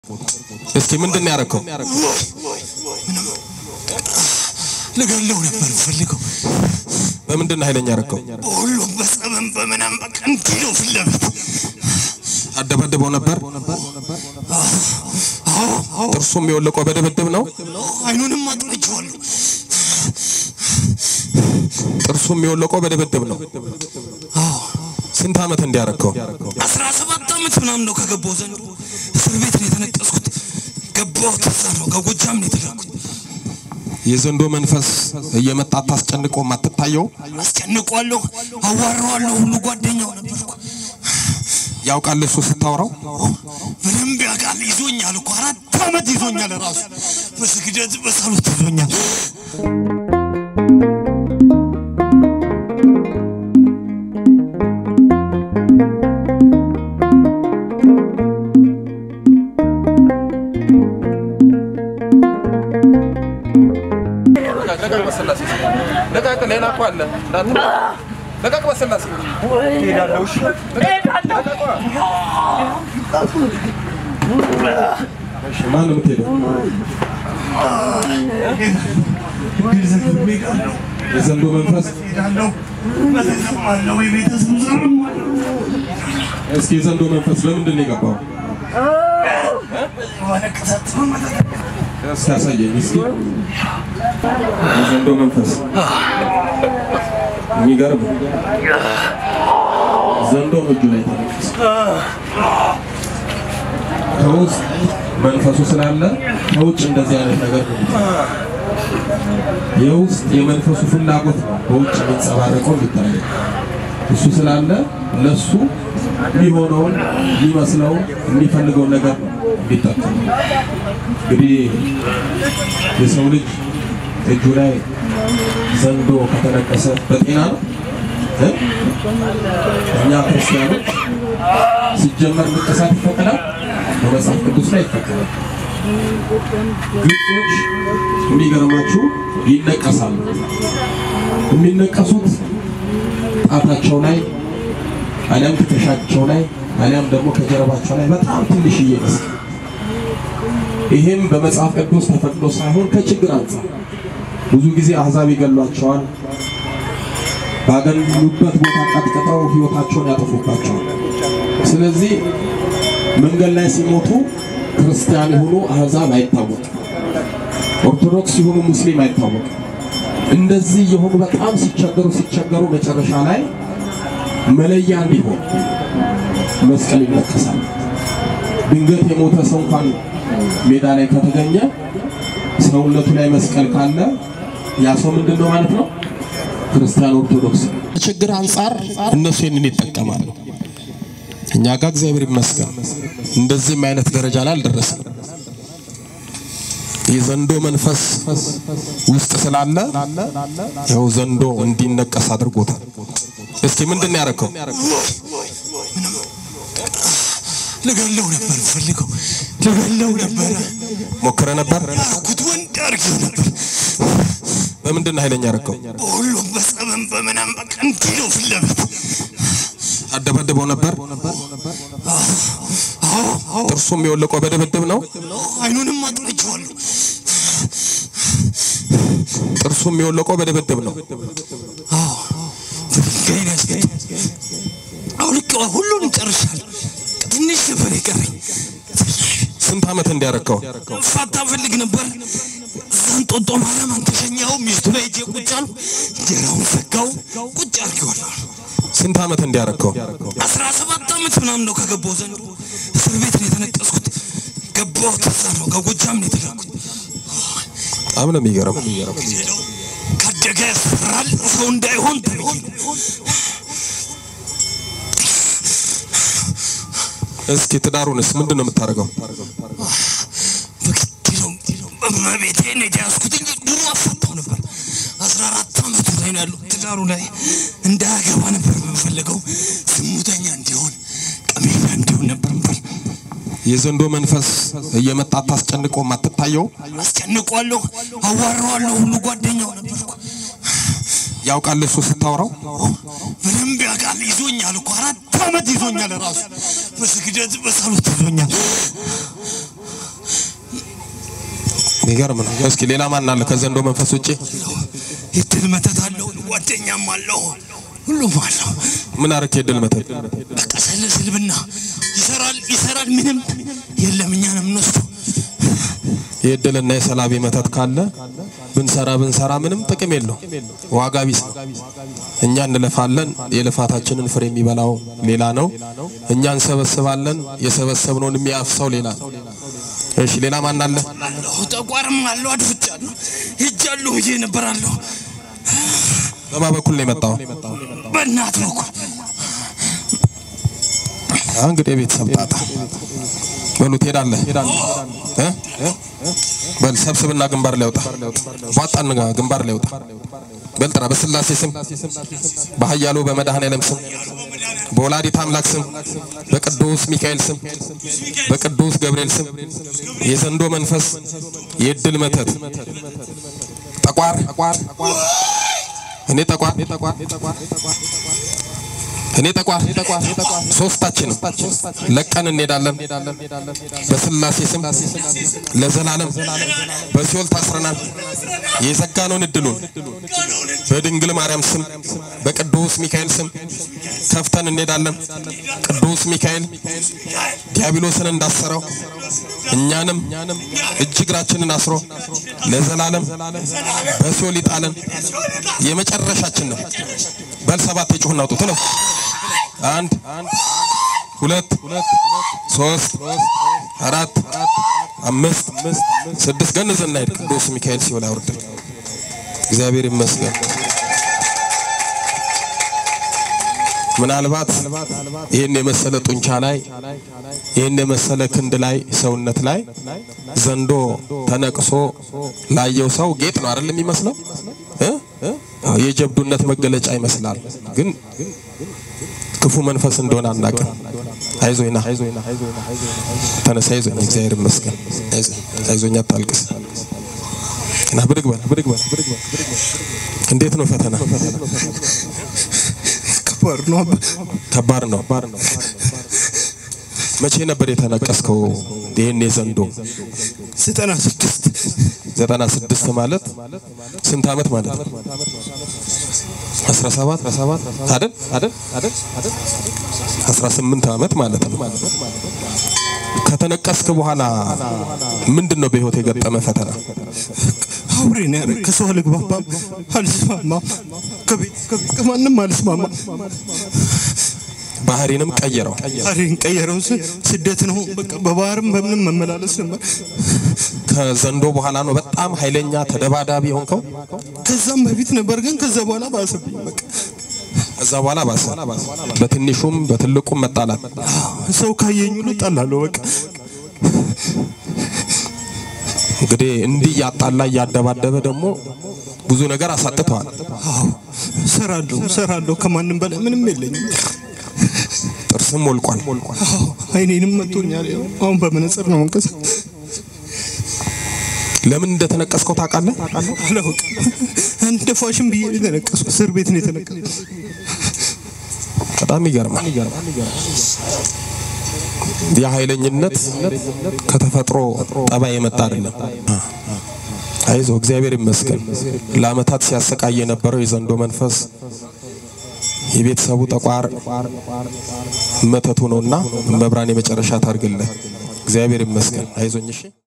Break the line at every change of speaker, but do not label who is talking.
እስኪ ምንድን ነው ያደረከው?
ልገለው ነበር ፈልገው
በምንድን ነው ኃይለኛ ያደረከው?
በሁሉም በጸበን በምናም በቃ እንዲህ ነው ፊት ለፊት
አደበድበው ነበር። ጥርሱም የወለቀው በድብድብ ነው።
አይኑንም አጥርቼዋለሁ።
ጥርሱም የወለቀው በድብድብ ነው። ስንት ዓመት እንዲያረከው?
አስራ ሰባት ዓመት ምናምን ነው ከገባው ዘንድ እስር ቤት ነው የተነቀስኩት። ገባሁት እዛ ነው ከጎጃም ነው የተላኩት።
የዘንዶ መንፈስ እየመጣ አታስጨንቀው አትታየው?
አስጨንቋለሁ፣ አዋረዋለሁ። ሁሉ ጓደኛው ነበርኩ።
ያውቃል እሱ ስታወራው
በደንብ ያውቃል። ይዞኛል እኮ አራት ዓመት ይዞኛል። ራሱ በስግደት በጸሎት ይዞኛል።
ለቃቅ ሌላ እኮ አለ። ለቃቅ በስላሴ ማን ነው የምትሄደው? የዘንዶ መንፈስ እስኪ የዘንዶ መንፈስ በምንድን ነው የገባው? እስኪ ያሳየኝ እስኪ የዘንዶ መንፈስ የሚገርም ዘንዶ እጁ ላይ ተነቀሰ። ከውስጥ መንፈሱ ስላለ ከውጭ እንደዚህ አይነት ነገር ነው። የውስጥ የመንፈሱ ፍላጎት ነው በውጭ የሚንጸባረቀው የሚታየው። እሱ ስላለ ለሱ የሚሆነውን የሚመስለውን የሚፈልገውን ነገር ነው የሚጠቀሙ። እንግዲህ የሰው ልጅ እጁ ላይ ዘንዶ ከተነቀሰ በጤና ነው እ? እኛ ክርስቲያኖች ሲጀመር ንቅሳት ይፈቀዳል፣ በመጽሐፍ ቅዱስ ላይ ይፈቀዳል። ግብጾች የሚገርማችሁ ይነቀሳሉ። የሚነቀሱት ጣታቸው ላይ አሊያም ትከሻቸው ላይ አሊያም ደግሞ ከጀርባቸው ላይ በጣም ትንሽዬ መስቀል ይሄም በመጽሐፍ ቅዱስ ተፈቅዶ ሳይሆን ከችግር አንጻር ብዙ ጊዜ አሕዛብ ይገሏቸዋል። ባገኙበት ቦታ ቀጥቅጠው ሕይወታቸውን ያጠፉባቸዋል። ስለዚህ መንገድ ላይ ሲሞቱ ክርስቲያን የሆኑ አሕዛብ አይታወቅም፣ ኦርቶዶክስ የሆኑ ሙስሊም አይታወቅም። እንደዚህ የሆኑ በጣም ሲቸገሩ ሲቸገሩ መጨረሻ ላይ መለያ እንዲሆን መስቀል ይነቀሳል። ድንገት የሞተ ሰው እንኳን ሜዳ ላይ ከተገኘ ሰውነቱ ላይ መስቀል ካለ ያ ሰው ምንድን ነው ማለት ነው? ክርስቲያን ኦርቶዶክስ። ችግር አንጻር እነሱ ይህንን ይጠቀማሉ። እኛ ጋር እግዚአብሔር ይመስገን እንደዚህም አይነት ደረጃ ላይ አልደረስም። የዘንዶ መንፈስ ውስጥ ስላለ ያው ዘንዶ እንዲነቀስ አድርጎታል። እስኪ ምንድን ነው ያደረከው?
ልገለው ነበር ፈልገው ልገለው ነበረ
ሞክረ ነበር?
ያልኩት ወንድ አድርጌው ነበር።
በምንድን ነው ኃይለኛ ያደረከው?
በሁሉም በጸበን በምናም በቃ እንዲህ ነው ፊት ለፊት
አደበድበው ነበር? ጥርሱም የወለቀው በድብድብ ነው።
አይኑንም አጥርቼዋለሁ።
ጥርሱም የወለቀው በድብድብ ነው።
በድንጋይ ነው ያስገኘው። አውልቄዋ ሁሉንም ጨርሻለሁ። ትንሽ ነበር የቀረኝ።
ስንት ዓመት እንዲያረከው?
ፋታ ፈልግ ነበር። እዛን ጦጦ ማርያም አንተሸኛው ሚስቱ ላይ እጄ ቁጭ አልኩ። እንጀራውን ዘጋው ቁጭ አድርጌዋለሁ።
ስንት ዓመት እንዲያረከው?
አስራ ሰባት ዓመት ምናምን ነው ከገባው ዘንድ እስር ቤት ነው የተነቀስኩት። ገባሁት እዛ ነው ከጎጃም ነው የተላኩት።
በጣም ነው የሚገርም።
ሄደው ካደገ ያስፈራል ሰው እንዳይሆን ተብዬ ነው።
እስኪ ትዳሩንስ ምንድን ነው የምታደርገው?
በግድ ነው በመቤቴ ነው የተያዝኩት እንጂ ድሮ አፋታው ነበር። አስራ አራት ዓመቱ ላይ ነው ያለው። ትዳሩ ላይ እንዳያገባ ነበር የምንፈልገው። ዝሙተኛ እንዲሆን ቀሜኛ እንዲሆን ነበር ምፈል
የዘንዶ መንፈስ እየመጣ አታስጨንቀው አትታየው?
አስጨንቋለሁ፣ አዋረዋለሁ። ሁሉ ጓደኛው ነበርኩ።
ያውቃል እሱ ስታወራው
በደንብ ያውቃል። ይዞኛል እኮ አራት ዓመት ይዞኛል። ራሱ በስግደት በጸሎት ይዞኛል።
የሚገርም ነው። እስኪ ሌላ ማን አለ ከዘንዶ መንፈስ ውጪ?
የድል መተት አለው፣ ጓደኛም አለው፣ ሁሉም አለው።
ምን አረክ? የድል መተት
በቃ ስለ ስልብና ይሰራል ይሰራል፣ ምንም የለም። እኛ ነው የምንወስደው።
የድልና የሰላቢ መተት ካለ ብንሰራ ብንሰራ ምንም ጥቅም የለው፣ ዋጋ ቢስ ነው። እኛ እንለፋለን፣ የልፋታችንን ፍሬ የሚበላው ሌላ ነው። እኛ እንሰበስባለን፣ የሰበሰብነውን የሚያፍሰው ሌላ ነው። እሺ ሌላ ማን አለ?
አለሁ ጠቋርም አለሁ፣ አድፍጫለሁ፣ ሄጃለሁ ብዬ ነበራለሁ።
በማ በኩል ነው የመጣው?
በእናት በኩል
አሁን እንግዲህ የቤተሰብ ጣጣ በሉ ትሄዳለህ እ በል ሰብስብና ግንባር ላይ ወጣ ቧጣን ግንባር ላይ ወጣ በል ጥራ በስላሴ ስም በኃያሉ በመድኃኔዓለም ስም በወላዲት አምላክ ስም በቅዱስ ሚካኤል ስም በቅዱስ ገብርኤል ስም የዘንዶ መንፈስ የድል መተት ጠቋር እኔ ጠቋር እኔ ጠቋር ሶስታችንም ለቀን እንሄዳለን። በስላሴ ስም ለዘላለም በሲኦል ታስረናል። የዘጋነውን እድሉን በድንግል ማርያም ስም በቅዱስ ሚካኤል ስም ከፍተን እንሄዳለን። ቅዱስ ሚካኤል ዲያብሎስን እንዳሰረው እኛንም እጅ እግራችንን አስሮ ለዘላለም በሲኦል ይጣለን። የመጨረሻችን ነው። በል ሰባት የጩህ እናውጡ ትለው አንድ ሁለት ሶስት አራት አምስት ስድስት ገንዘን እናሄድ። ቅዱስ ሚካኤል ሲኦል አውርደን እግዚአብሔር ይመስገን። ምናልባት ይህን የመሰለ ጡንቻ ላይ ይህን የመሰለ ክንድ ላይ ሰውነት ላይ ዘንዶ ተነቅሶ ላየው ሰው ጌጥ ነው አይደል የሚመስለው እ የጀብዱነት መገለጫ ይመስላል። ግን ክፉ መንፈስ እንደሆነ አናውቅም። አይዞኝና ተነሳ፣ አይዞኝ፣ እግዚአብሔር ይመስገን። አይዞኝ፣ አታልቅስ። እና ብድግ በል ብድግ በል ብድግ በል። እንዴት ነው ፈተና?
ከባድ ነው።
ከባድ ነው። መቼ ነበር የተነቀስከው? ይሄን የዘንዶ
ዘጠና ስድስት
ዘጠና ስድስት ማለት ስንት ዓመት ማለት ነው? አስራ ሰባት አይደል አይደል አይደል አስራ ስምንት ዓመት ማለት ነው። ከተነቀስክ በኋላ ምንድን ነው በህይወት የገጠመ ፈተና?
አውሬ ነው ያደረግ። ከሰው አልግባባም፣ አልስማማም፣ ከቤት ከማንም አልስማማም።
ባህሪንም ቀየረው።
ባህሪን ቀየረው። ስደት ነው በቃ በባህርም በምንም መመላለስ ነበር።
ከዘንዶ በኋላ ነው በጣም ኃይለኛ ተደባዳቢ የሆንከው።
ከዛም በፊት ነበር፣ ግን ከዛ በኋላ ባሰብኝ። በቃ
ከዛ በኋላ ባሰ። በትንሹም በትልቁም መጣላት።
ሰው ካየኝ ሁሉ እጣላለሁ። በቃ
እንግዲህ እንዲህ እያጣላ እያደባደበ ደግሞ ብዙ ነገር አሳጥተዋል።
አዎ እሰራለሁ፣ እሰራለሁ። ከማንም በላይ ምንም የለኝም።
ጥርስም ወልቋል።
አዎ አይኔንም መቶኛል። ያው አሁን በመነጽር ነው መንቀስ
ለምን እንደተነቀስከው ታውቃለህ?
አላውቅም። እንደ ፋሽን ብዬ ነው የተነቀስኩት። እስር ቤት ነው የተነቀስኩት።
በጣም ይገርማል። የኃይለኝነት ከተፈጥሮ ጠባይ የመጣ አይደለም። አይዞ እግዚአብሔር ይመስገን። ለአመታት ሲያሰቃይ የነበረው የዘንዶ መንፈስ የቤተሰቡ ጠቋር መተቱ ነውና መብራን የመጨረሻ ታርግልህ። እግዚአብሔር ይመስገን። አይዞኝ እሺ።